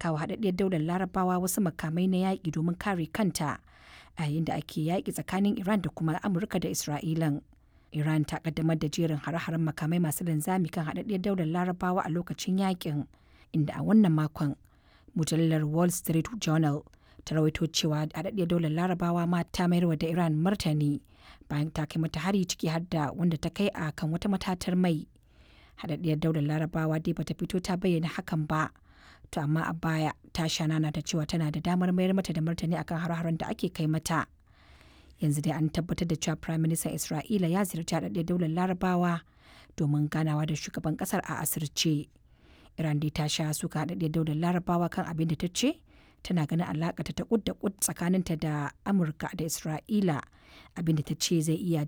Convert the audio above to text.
mallaka wa haɗaɗɗiyar daular larabawa wasu makamai na yaƙi domin kare kanta a yayin da ake yaƙi tsakanin iran da kuma amurka da isra'ilan iran ta kaddamar da jerin hare-haren makamai masu linzami kan haɗaɗɗiyar daular larabawa a lokacin yaƙin inda a wannan makon mujallar wall street journal ta rawaito cewa haɗaɗɗiyar daular larabawa ma ta mayarwa da iran martani bayan ta kai mata hari ciki har da wanda ta kai a kan wata matatar mai haɗaɗɗiyar daular larabawa dai bata fito ta bayyana hakan ba to amma a baya ta shanana ta cewa tana da damar mayar mata da martani akan har-haren da ake kai mata yanzu dai an tabbatar da cewa prime minister isra'ila ya ziyarci haɗaɗɗiyar daular larabawa domin ganawa da shugaban ƙasar a asirce iran dai ta sha suka haɗaɗɗiyar daular larabawa kan abin da ta ce tana ganin alaƙa ta kud da kud tsakaninta da amurka da isra'ila abin da ta ce zai iya